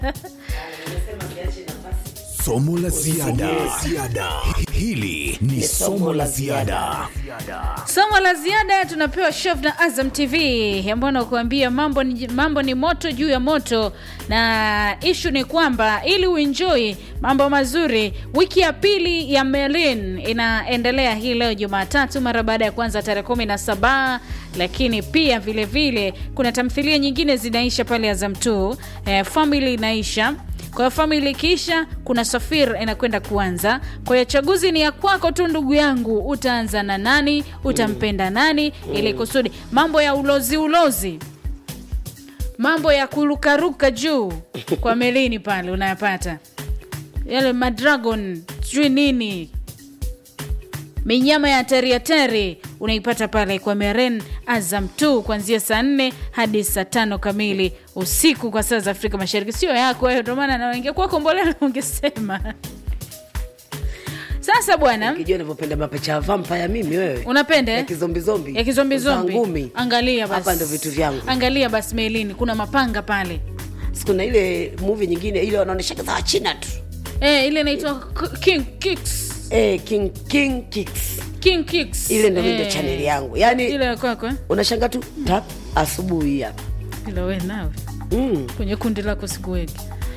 Somo la ziada. Hili ni somo la ziada. Somo la ziada tunapewa chef na Azam TV ambao nakuambia mambo ni, mambo ni moto juu ya moto, na ishu ni kwamba ili uenjoy mambo mazuri, wiki ya pili ya Merlin inaendelea hii leo Jumatatu, mara baada ya kuanza tarehe kumi na saba lakini pia vile vile kuna tamthilia nyingine zinaisha pale Azam 2 eh, family inaisha kwa hiyo famili ikiisha, kuna Safir inakwenda kuanza. Kwa hiyo chaguzi ni ya kwako tu, ndugu yangu, utaanza na nani, utampenda nani, ili kusudi mambo ya ulozi ulozi, mambo ya kurukaruka juu kwa melini pale unayapata yale madragon, sijui nini minyama ya hatari hatari unaipata pale kwa Meren Azam 2 kuanzia saa nne hadi saa tano kamili usiku kwa saa za Afrika Mashariki. Sio yako wewe, ndio maana na ingekuwa kombolela ungesema. Sasa bwana, Ukijua navyopenda mapicha ya vampire mimi wewe. unapenda ya eh? kizombi zombi. ya kizombi Za zombi. ngumi. Angalia basi, Hapa ndo vitu vyangu. Angalia basi Melini, kuna mapanga pale Siku na ile movie nyingine ile wanaonyesha za Wachina tu. eh, ile inaitwa K- King Kicks. Eh, King King Kicks. King Kicks. Ile ndo Eh, ndio channel yangu. Yaani ile ya kwako eh? unashanga tu tap asubuhi hapa. Ile wewe nawe Mm. kwenye kundi lako sikuweki.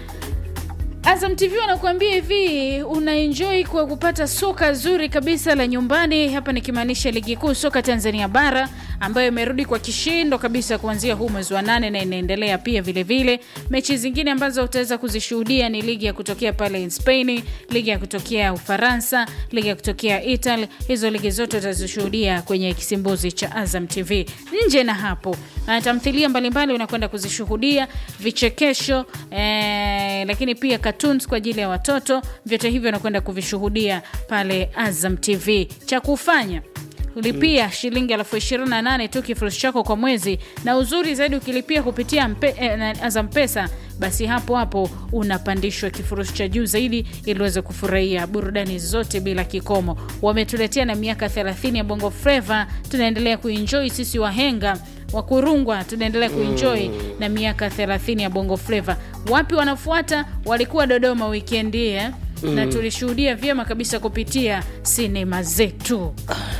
Azam TV wanakuambia hivi, unaenjoy kwa kupata soka zuri kabisa la nyumbani. Hapa nikimaanisha ligi kuu soka Tanzania bara ambayo imerudi kwa kishindo kabisa kuanzia huu mwezi wa nane na inaendelea pia vile vile. Mechi zingine ambazo utaweza kuzishuhudia ni ligi ya kutokea pale in Spain, ligi ya kutokea Ufaransa, ligi ya kutokea Italy. Hizo ligi zote utazishuhudia kwenye kisimbuzi cha Azam TV. Nje na hapo, na tamthilia mbalimbali unakwenda kuzishuhudia, vichekesho eh, lakini pia cartoons kwa ajili ya watoto. Vyote hivyo unakwenda kuvishuhudia pale Azam TV. Cha kufanya lipia shilingi elfu ishirini na nane tu kifurushi chako kwa mwezi, na uzuri zaidi ukilipia kupitia mpe, eh, na Azam Pesa, basi hapo hapo unapandishwa kifurushi cha juu zaidi ili uweze kufurahia burudani zote bila kikomo. Wametuletea na miaka 30 ya Bongo Flava, tunaendelea kuenjoy sisi wahenga wa kurungwa tunaendelea kuenjoy na miaka 30 ya Bongo Flava. Wapi wanafuata? Walikuwa Dodoma wikendi eh? na tulishuhudia vyema kabisa kupitia sinema zetu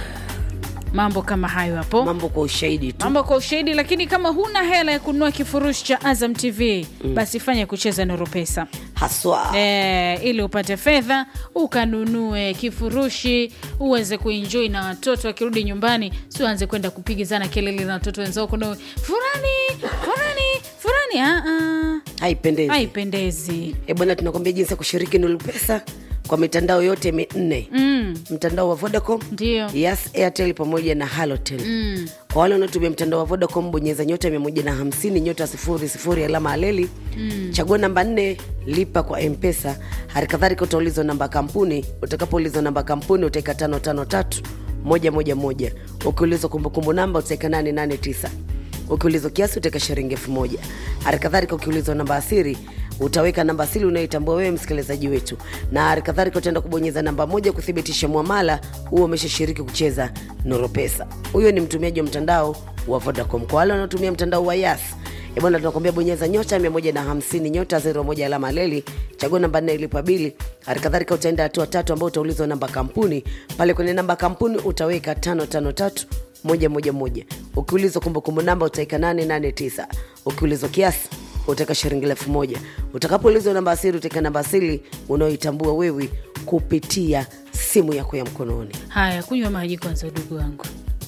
mambo kama hayo hapo Mambo kwa ushahidi tu. mambo kwa ushahidi lakini kama huna hela ya kununua kifurushi cha azam tv basi fanya kucheza nuru pesa Haswa. e, ili upate fedha ukanunue kifurushi uweze kuenjoi na watoto wakirudi nyumbani sianze kwenda kupigizana kelele na watoto wenzao kuna furani furani furani ah, ah. Haipendezi. haipendezi Eh, bwana tunakwambia jinsi ya kushiriki Nuru Pesa kwa mitandao yote minne. mm, Mtandao wa Vodacom, ndio Yes, Airtel pamoja na Halotel. mm. Kwa wale wanaotumia mtandao wa Vodacom, bonyeza nyota 150 nyota sifuri sifuri alama aleli mm. chagua namba nne lipa kwa mpesa. Hali kadhalika utaulizwa namba ya kampuni. Utakapoulizwa namba ya kampuni utaweka tano tano tatu moja moja moja. Ukiulizwa kumbukumbu namba utaweka nane nane tisa. Ukiulizwa kiasi utaweka shilingi elfu moja. Hali kadhalika ukiulizwa namba asiri utaweka namba asili unayoitambua wewe msikilizaji wetu, na hali kadhalika utaenda kubonyeza namba moja kuthibitisha mwamala huo umeshashiriki kucheza Nuru Pesa. Huyo ni mtumiaji wa mtandao wa Vodacom. Kwa wale wanaotumia mtandao wa Yas Eh bwana, tunakwambia bonyeza nyota 150 nyota 01 alama leli, chagua namba nne ilipa bili. Hali kadhalika utaenda hatua tatu ambao utaulizwa namba kampuni. Pale kwenye namba kampuni utaweka 553 moja moja moja. Ukiulizwa kumbukumbu namba utaweka 889. Ukiulizwa kiasi utaweka shilingi elfu moja. Utakapoulizwa namba asili utaweka namba asili unayoitambua wewe kupitia simu yako ya mkononi. haya kunywa maji kwanza udugu wangu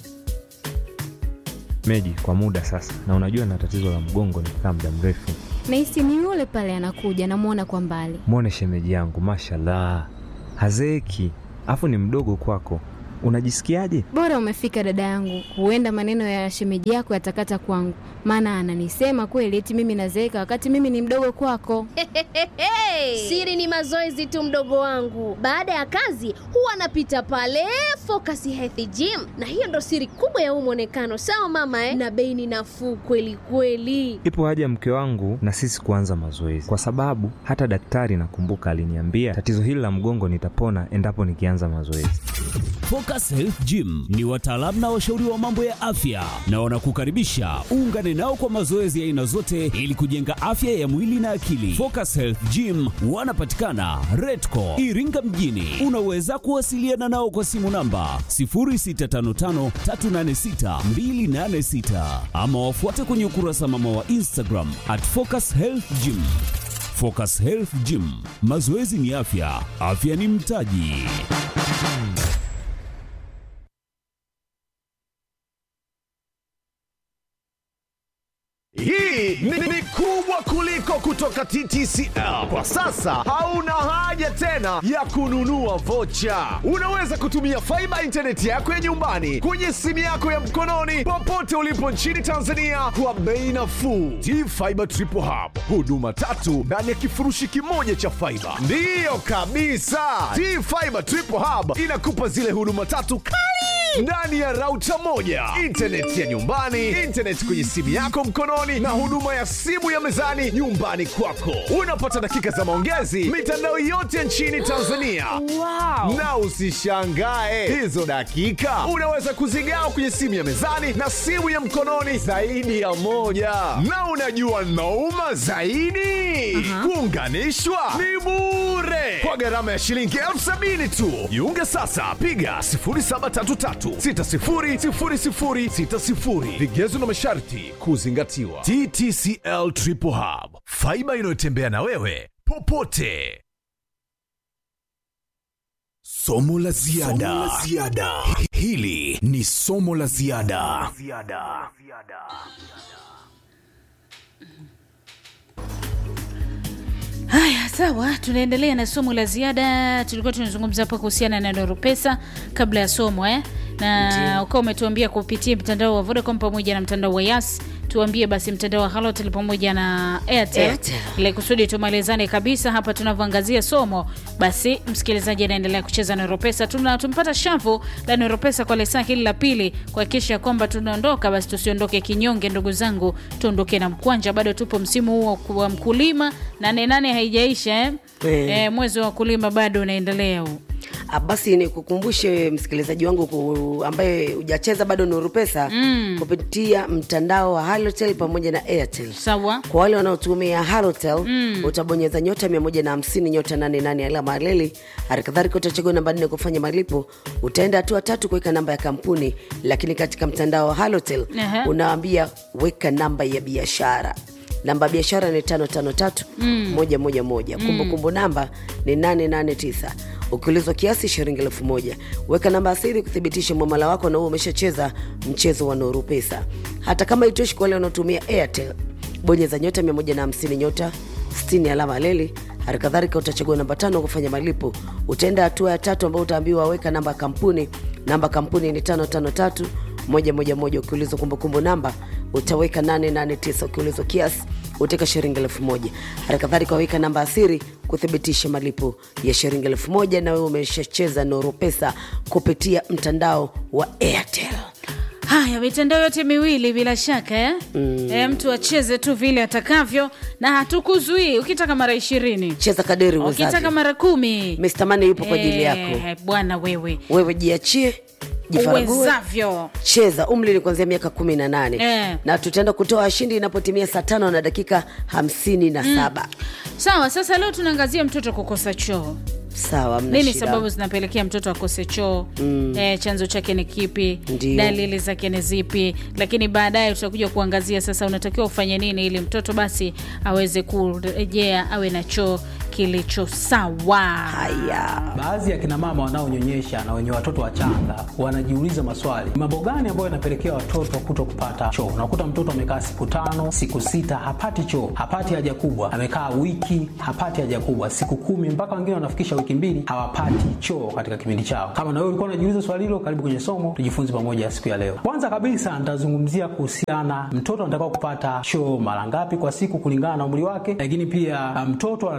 Meji kwa muda sasa, na unajua na tatizo la mgongo nikikaa muda mrefu. Nahisi ni yule pale anakuja, namwona kwa mbali. Mwone shemeji yangu, mashallah, hazeeki, afu ni mdogo kwako. Unajisikiaje? Bora umefika dada yangu, huenda maneno ya shemeji yako yatakata kwangu, maana ananisema kweli eti mimi nazeeka wakati mimi ni mdogo kwako. Siri ni mazoezi tu, mdogo wangu. Baada ya kazi huwa anapita pale Focus Health Gym, na hiyo ndo siri kubwa ya huu mwonekano. Sawa mama eh? Na bei ni nafuu kweli kweli. Ipo haja mke wangu na sisi kuanza mazoezi, kwa sababu hata daktari nakumbuka aliniambia tatizo hili la mgongo nitapona endapo nikianza mazoezi. Focus Health Gym ni wataalamu na washauri wa mambo ya afya na wanakukaribisha uungane nao kwa mazoezi ya aina zote ili kujenga afya ya mwili na akili. Focus Health Gym wanapatikana Redco Iringa mjini. Unaweza kuwasiliana nao kwa simu namba 0655386286 ama wafuate kwenye ukurasa mama wa Instagram at Focus Health Gym. Focus Health Gym, mazoezi ni afya, afya ni mtaji. Hii ni, ni kubwa kuliko kutoka TTCL. Kwa sasa hauna haja tena ya kununua vocha. Unaweza kutumia faiba intaneti yako ya nyumbani kwenye simu yako ya mkononi popote ulipo nchini Tanzania kwa bei nafuu. T-Fiber Triple Hub, huduma tatu ndani ya kifurushi kimoja cha faiba. Ndiyo kabisa, T-Fiber Triple Hub inakupa zile huduma tatu kali ndani ya rauta moja, intaneti ya nyumbani, intaneti kwenye simu yako mkononi, na huduma ya simu ya mezani nyumbani kwako. Unapata dakika za maongezi mitandao yote nchini Tanzania. Na usishangae hizo dakika unaweza kuzigawa kwenye simu ya mezani na simu ya mkononi zaidi ya moja. Na unajua nauma zaidi, kuunganishwa ni bure kwa gharama ya shilingi elfu sabini tu. Jiunge sasa, piga 0733600060. Vigezo na masharti kuzingatiwa. TTCL Triple Hub, faiba inayotembea na wewe popote. Somo la ziada. Hili ni somo la ziada. Haya, sawa, tunaendelea na somo la ziada. Tulikuwa tunazungumza hapa kuhusiana na Nuru Pesa kabla ya somo eh? na ukawa umetuambia kupitia mtandao wa Vodacom pamoja na mtandao wa Yas, tuambie basi mtandao wa Halotel pamoja na Airtel, Airtel. ili kusudi tumalizane kabisa hapa tunavyoangazia somo. Basi msikilizaji anaendelea kucheza Nuru Pesa, tuna tumpata shavu la Nuru Pesa kwa lesa hili la pili, kuhakikisha kwamba tunaondoka, basi tusiondoke kinyonge, ndugu zangu, tuondoke na mkwanja. Bado tupo msimu huo wa mkulima, nane nane haijaisha eh? Eh. Eh, mwezi wa kulima bado unaendelea huu. Ah, basi nikukumbushe msikilizaji wangu ku, ambaye hujacheza bado Nuru Pesa mm. kupitia mtandao wa Halotel pamoja na Airtel. Sawa. Kwa wale wanaotumia Halotel mm. utabonyeza nyota 150 nyota 88 alama ya reli. Halikadhalika utachagua namba nne kufanya malipo. Utaenda hatua tatu kuweka namba ya kampuni, lakini katika mtandao wa Halotel Aha. unaambia weka namba ya biashara namba ya biashara ni tano tano tatu moja moja moja kumbukumbu namba ni nane nane tisa ukiulizwa kiasi shilingi elfu moja weka namba asiri kuthibitisha mwamala wako na huo umeshacheza mchezo wa Nuru Pesa. Hata kama itoshi kwa wale wanaotumia Airtel, bonyeza nyota 150 nyota 60 alama leli. Hali kadhalika utachagua namba tano kufanya malipo. Utaenda hatua ya tatu ambayo utaambiwa weka namba ya kampuni. Namba ya kampuni ni tano tano tatu moja moja moja. Ukiulizwa kumbukumbu namba utaweka 889. Ukiulizwa kiasi utaweka shilingi elfu moja. Hali kadhalika waweka namba asiri kuthibitisha malipo ya shilingi elfu moja na wewe umeshacheza Nuru Pesa kupitia mtandao wa Airtel. Haya, mitandao yote miwili bila shaka eh? Mm. E, mtu acheze tu vile atakavyo na hatukuzuii. Ukitaka mara ishirini, Cheza kadiri ukitaka uwezavyo. mara kumi, Mr. Money yupo kwa ajili yako. Eh, bwana wewe Wewe jiachie, jifarague, uwezavyo. cheza. Umri ni kuanzia miaka kumi na nane Eh. na tutaenda kutoa washindi inapotimia saa tano na dakika hamsini na saba. Sawa, sasa leo tunaangazia mtoto kukosa choo. Sawa, mna Nini shida. sababu zinapelekea mtoto akose choo? Mm. E, chanzo chake ni kipi? Ndio. Dalili zake ni zipi? Lakini baadaye tutakuja kuangazia sasa unatakiwa ufanye nini ili mtoto basi aweze kurejea awe na choo kilicho sawa. Haya, Baadhi ya kina mama wanaonyonyesha na wenye watoto wachanga wanajiuliza maswali, ni mambo gani ambayo yanapelekea watoto kuto kupata choo? Unakuta mtoto amekaa siku tano, siku sita hapati choo, hapati haja kubwa, amekaa wiki hapati haja kubwa, siku kumi, mpaka wengine wanafikisha wiki mbili hawapati choo katika kipindi chao. Kama na wewe ulikuwa unajiuliza swali hilo, karibu kwenye somo tujifunze pamoja siku ya leo. Kwanza kabisa nitazungumzia kuhusiana mtoto anatakiwa kupata choo mara ngapi kwa siku kulingana na umri wake, lakini pia uh, mtoto anatakiwa kupata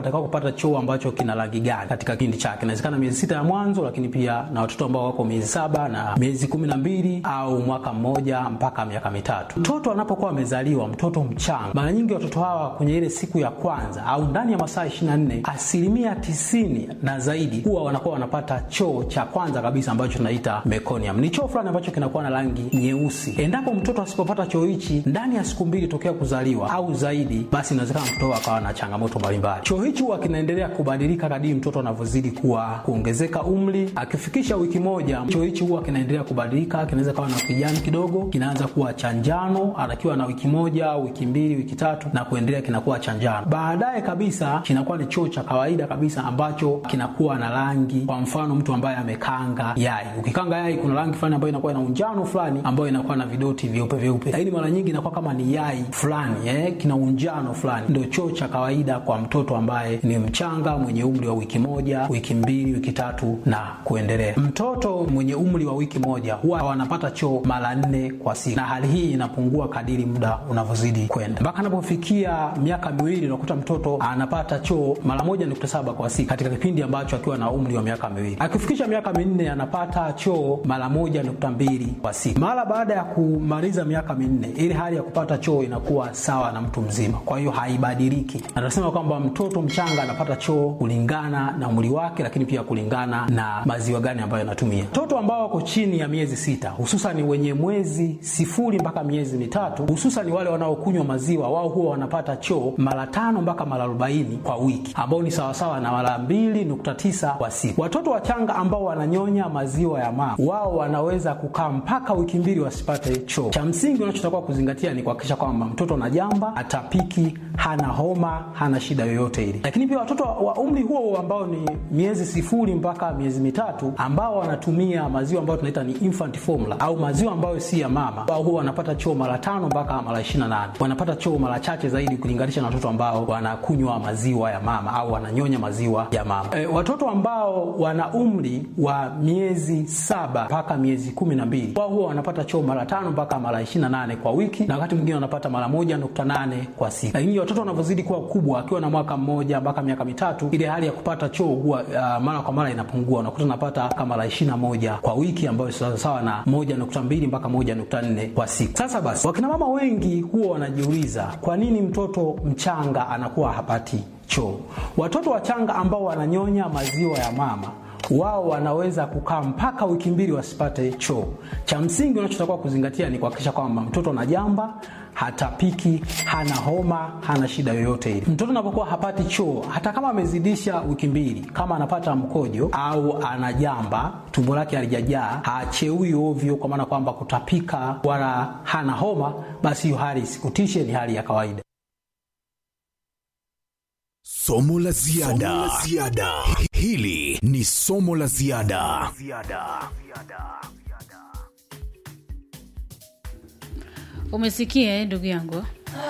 anapata choo ambacho kina rangi gani katika kipindi chake. Inawezekana miezi sita ya mwanzo, lakini pia na watoto ambao wako miezi saba na miezi kumi na mbili au mwaka mmoja mpaka miaka mitatu. Mtoto anapokuwa amezaliwa, mtoto mchanga, mara nyingi watoto hawa kwenye ile siku ya kwanza au ndani ya masaa 24 asilimia tisini na zaidi huwa wanakuwa wanapata choo cha kwanza kabisa ambacho tunaita meconium. Ni choo fulani ambacho kinakuwa na rangi nyeusi. Endapo mtoto asipopata choo hichi ndani ya siku mbili tokea kuzaliwa au zaidi, basi inawezekana mtoto akawa na changamoto mbalimbali. Choo hichi huwa kinaendelea kubadilika kadiri mtoto anavyozidi kuwa kuongezeka umri. Akifikisha wiki moja, choo hichi huwa kinaendelea kubadilika, kinaweza kawa na kijani kidogo, kinaanza kuwa cha njano anakiwa na wiki moja, wiki mbili, wiki tatu na kuendelea, kinakuwa cha njano. Baadaye kabisa kinakuwa ni choo cha kawaida kabisa ambacho kinakuwa na rangi. Kwa mfano, mtu ambaye amekanga yai, ukikanga yai kuna rangi fulani ambayo inakuwa na unjano fulani ambayo inakuwa na vidoti vyeupe vyeupe, lakini mara nyingi inakuwa kama ni yai fulani eh, kina unjano fulani. Ndio choo cha kawaida kwa mtoto ambaye ni mchanga mwenye umri wa wiki moja, wiki mbili, wiki tatu na kuendelea. Mtoto mwenye umri wa wiki moja huwa wanapata choo mara nne kwa siku, na hali hii inapungua kadiri muda unavyozidi kwenda mpaka anapofikia miaka miwili, unakuta mtoto anapata choo mara moja nukta saba kwa siku katika kipindi ambacho akiwa na umri wa miaka miwili. Akifikisha miaka minne anapata choo mara moja nukta mbili kwa siku. Mara baada ya kumaliza miaka minne, ili hali ya kupata choo inakuwa sawa na mtu mzima, kwa hiyo haibadiliki. Anasema kwamba mtoto mchanga anapata choo kulingana na umri wake, lakini pia kulingana na maziwa gani ambayo anatumia. Watoto ambao wako chini ya miezi sita, hususan wenye mwezi sifuri mpaka miezi mitatu, hususan wale wanaokunywa maziwa, wao huwa wanapata choo mara tano mpaka mara arobaini kwa wiki, ambao ni sawasawa na mara mbili nukta tisa kwa siku. Watoto wachanga ambao wananyonya maziwa ya mama, wao wanaweza kukaa mpaka wiki mbili wasipate choo. Cha msingi unachotakiwa kuzingatia ni kuhakikisha kwamba mtoto anajamba, atapiki, hana homa, hana shida yoyote ile. Lakini pia watoto wa umri huo ambao ni miezi sifuri mpaka miezi mitatu ambao wanatumia maziwa ambayo tunaita ni infant formula au maziwa ambayo si ya mama, wao huwa wanapata choo mara tano mpaka mara 28. Wanapata choo mara chache zaidi kulinganisha na watoto ambao wanakunywa maziwa ya mama au wananyonya maziwa ya mama. E, watoto ambao wana umri wa miezi saba mpaka miezi kumi na mbili wao huwa wanapata choo mara tano mpaka mara 28 kwa wiki, na wakati mwingine wanapata mara moja nukta nane kwa siku. Lakini watoto wanavyozidi kuwa kubwa, akiwa na mwaka mmoja mpaka miaka mitatu, ile hali ya kupata choo huwa uh, mara kwa mara inapungua, unakuta unapata kama mara 21 kwa wiki, ambayo sawa sawa na moja nukta mbili mpaka moja nukta nne kwa siku. Sasa basi, wakina mama wengi huwa wanajiuliza kwa nini mtoto mchanga anakuwa hapati choo. Watoto wachanga ambao wananyonya maziwa ya mama wao wanaweza kukaa mpaka wiki mbili wasipate choo. Cha msingi unachotakiwa kuzingatia ni kuhakikisha kwamba mtoto anajamba, hatapiki, hana homa, hana shida yoyote ile. Mtoto anapokuwa hapati choo, hata kama amezidisha wiki mbili, kama anapata mkojo au anajamba, tumbo lake halijajaa, hacheui ovyo, kwa maana kwamba kutapika wala hana homa, basi hiyo hali isikutishe, ni hali ya kawaida. Somo la ziada. Somo la ziada. Hili ni somo la ziada. Umesikia eh, ndugu yangu?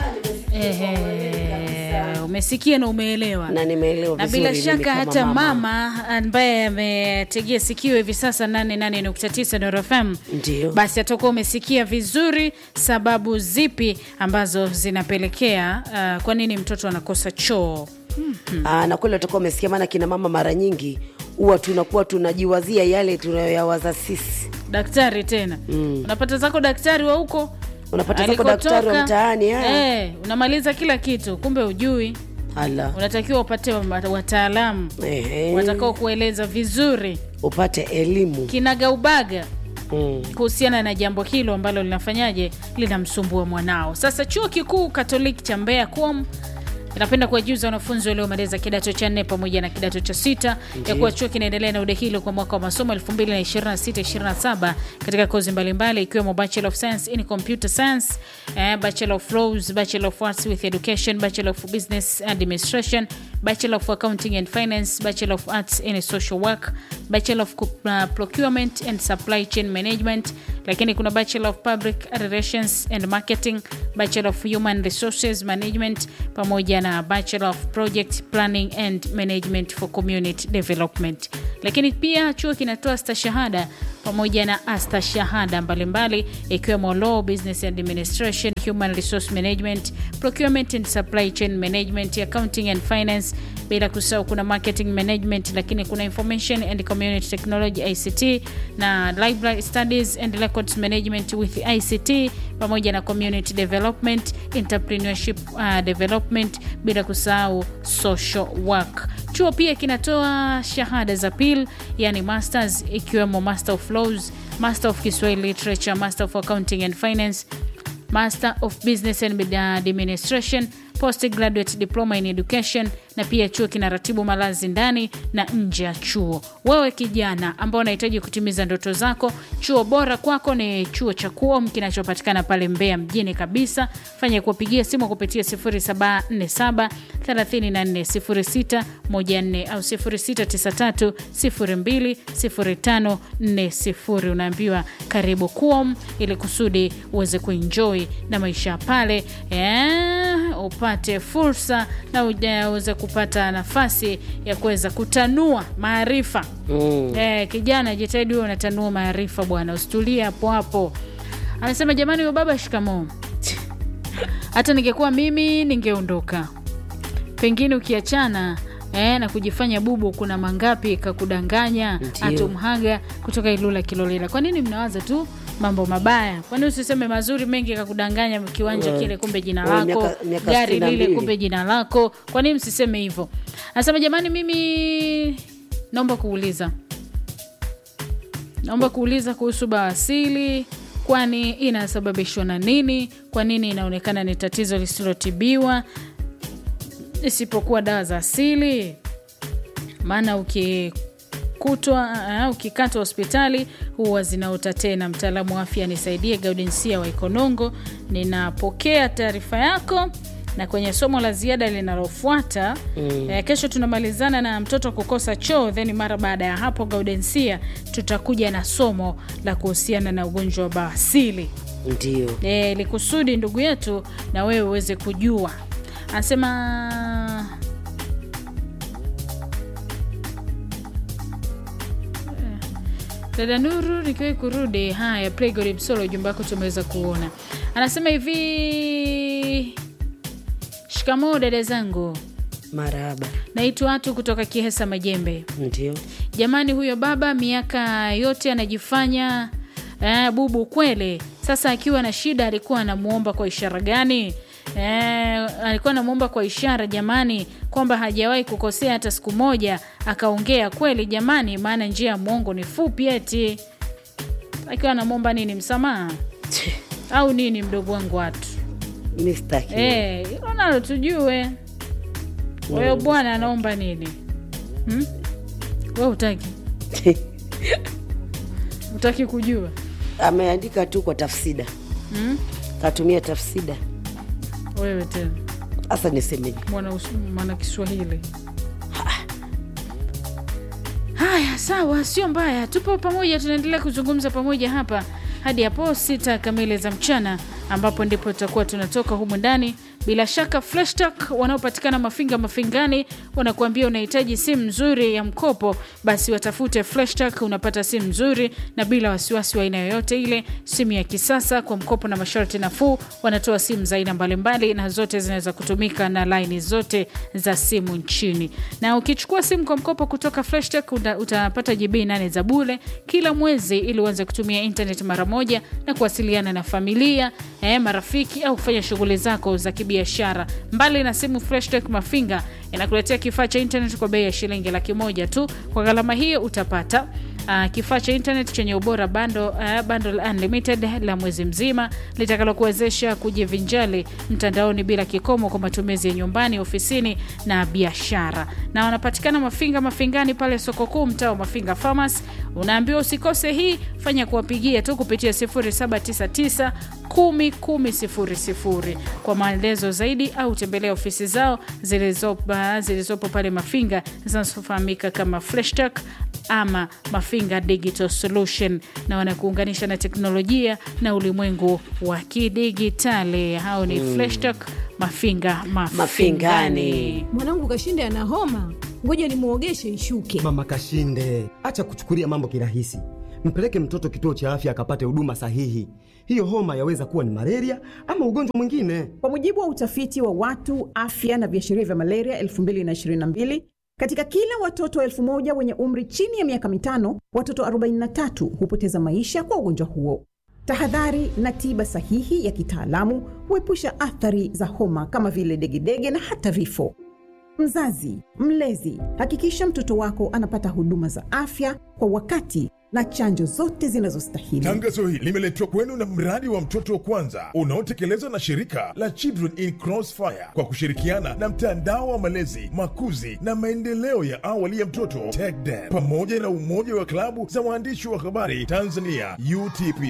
Ehe, umesikia na umeelewa na nimeelewa na vizuri bila mimi shaka kama hata mama. mama ambaye ametegea sikio hivi sasa 88.9 Nuru FM Ndio. basi atakuwa umesikia vizuri sababu zipi ambazo zinapelekea uh, kwa nini mtoto anakosa choo Aa, na kweli utakuwa umesikia, maana kina mama mara nyingi huwa tunakuwa tunajiwazia yale tunayoyawaza sisi. daktari tena mm. unapata zako daktari wa huko Unapata zako alikotoka, daktari wa mtaani, haya. eh, unamaliza kila kitu kumbe ujui Ala, unatakiwa upate wa- wataalamu ehe, watakao kueleza vizuri upate elimu kinagaubaga mm. kuhusiana na jambo hilo ambalo linafanyaje linamsumbua mwanao sasa chuo kikuu katoliki cha mbeya kuom inapenda kuwajuza wanafunzi waliomaliza kidato cha nne pamoja na kidato cha sita ya kuwa chuo kinaendelea na udahilo kwa mwaka wa masomo 2026-27 katika kozi mbalimbali ikiwemo bachelor of science in computer science eh, bachelor of laws bachelor of arts with education bachelor of business administration bachelor of accounting and finance bachelor of arts in social work bachelor of uh, procurement and supply chain management lakini kuna bachelor of public relations and marketing bachelor of human resources management pamoja na bachelor of project planning and management for community development lakini pia chuo kinatoa stashahada pamoja na asta shahada mbalimbali ikiwemo law business administration human resource management procurement and supply chain management accounting and finance bila kusahau kuna marketing management lakini kuna information and community technology ict na library studies and records management with ict pamoja na community development entrepreneurship uh, development bila kusahau social work chuo pia kinatoa shahada za pil yani masters ikiwemo master of laws master of kiswahili literature master of accounting and finance master of business and administration postgraduate diploma in education na pia chuo kinaratibu malazi ndani na nje ya chuo wewe kijana ambao unahitaji kutimiza ndoto zako chuo bora kwako ni chuo cha kuom kinachopatikana pale mbea mjini kabisa fanya kuwapigia simu kupitia 747 3406 14 au 0693 02 0540 unaambiwa karibu kuom ili kusudi uweze kuenjoy na maisha pale eh, upate fursa na uweze kupata nafasi ya kuweza kutanua maarifa mm. eh, kijana jitahidi huwe unatanua maarifa bwana usitulie hapo hapo anasema jamani huyo baba shikamoo hata ningekuwa mimi ningeondoka pengine ukiachana Eh, na kujifanya bubu kuna mangapi kakudanganya atumhaga kutoka ilula kilolela kwa nini mnawaza tu mambo mabaya kwani usiseme mazuri mengi kakudanganya kiwanja Eh, kile kumbe jina eh, lako miaka- miaka gari sitini na lile mbili. kumbe jina lako kwa nini msiseme hivyo anasema jamani mimi naomba kuuliza naomba kuuliza kuhusu bawasili kwani inasababishwa na nini kwa nini inaonekana ni tatizo lisilotibiwa isipokuwa dawa za asili maana ukikutwa uh, ukikatwa hospitali huwa zinaota tena mtaalamu wa afya nisaidie gaudensia wa ikonongo ninapokea taarifa yako na kwenye somo la ziada linalofuata mm. eh, kesho tunamalizana na mtoto kukosa choo then mara baada ya hapo gaudensia tutakuja na somo la kuhusiana na ugonjwa wa bawasili ndio e, likusudi ndugu yetu na wewe uweze kujua anasema dada nuru nikiwai kurudi haya playgod msolo ujumbe wako tumeweza kuona anasema hivi shikamoo dada zangu maraba naitwa watu kutoka kihesa majembe ndio jamani huyo baba miaka yote anajifanya eh, bubu kwele sasa akiwa na shida alikuwa anamuomba kwa ishara gani Eh, alikuwa anamwomba kwa ishara jamani kwamba hajawahi kukosea hata siku moja akaongea kweli jamani maana njia ya mwongo ni fupi eti akiwa anamwomba nini msamaha au nini mdogo wangu watu mistaki Eh, hilo nalo tujue kwa hiyo bwana anaomba nini hmm? we utaki utaki kujua ameandika tu kwa tafsida hmm? katumia tafsida wewe tena hasa nisemeje mwana, us- mwana kiswahili haya sawa sio mbaya tupo pamoja tunaendelea kuzungumza pamoja hapa hadi hapo sita kamili za mchana ambapo ndipo tutakuwa tunatoka humu ndani bila shaka flashtak wanaopatikana mafinga mafingani wanakuambia unahitaji simu nzuri ya mkopo basi watafute flashtak unapata simu nzuri na bila wasiwasi wa aina yoyote ile simu ya kisasa kwa mkopo na masharti nafuu wanatoa simu za aina mbalimbali na zote zinaweza kutumika na laini zote za simu nchini na ukichukua simu kwa mkopo kutoka flashtak uta, utapata gb 8 za bule kila mwezi ili uanze kutumia internet mara moja na kuwasiliana na familia eh, marafiki au kufanya shughuli zako za kibiashara mbali na simu freshtech mafinga inakuletea kifaa cha internet kwa bei ya shilingi laki moja tu kwa gharama hiyo utapata Uh, kifaa cha internet chenye ubora bando, uh, bundle unlimited la mwezi mzima litakalokuwezesha kujivinjali mtandaoni bila kikomo kwa matumizi ya nyumbani ofisini na biashara na wanapatikana mafinga mafingani pale soko kuu mtaa wa mafinga farmers unaambiwa usikose hii fanya kuwapigia tu kupitia 799 1 kwa maelezo zaidi au tembelea ofisi zao zilizopo zilizopo pale mafinga zinazofahamika kama fleshtak ama mafinga digital solution na wanakuunganisha na teknolojia na ulimwengu wa kidigitali hao ni mm. fleshtak mafinga mafingani Mafingani. mwanangu kashinde ana homa ngoja nimwogeshe ishuke mama kashinde acha kuchukulia mambo kirahisi mpeleke mtoto kituo cha afya akapate huduma sahihi. Hiyo homa yaweza kuwa ni malaria ama ugonjwa mwingine. Kwa mujibu wa utafiti wa watu afya na viashiria vya malaria 2022 katika kila watoto elfu moja wenye umri chini ya miaka mitano, watoto 43 hupoteza maisha kwa ugonjwa huo. Tahadhari na tiba sahihi ya kitaalamu huepusha athari za homa kama vile degedege na hata vifo. Mzazi, mlezi, hakikisha mtoto wako anapata huduma za afya kwa wakati na chanjo zote zinazostahili. Tangazo hili limeletwa kwenu na mradi wa mtoto wa kwanza unaotekelezwa na shirika la Children in Crossfire kwa kushirikiana na mtandao wa malezi, makuzi na maendeleo ya awali ya mtoto TECDEM pamoja na umoja wa klabu za waandishi wa habari Tanzania UTP.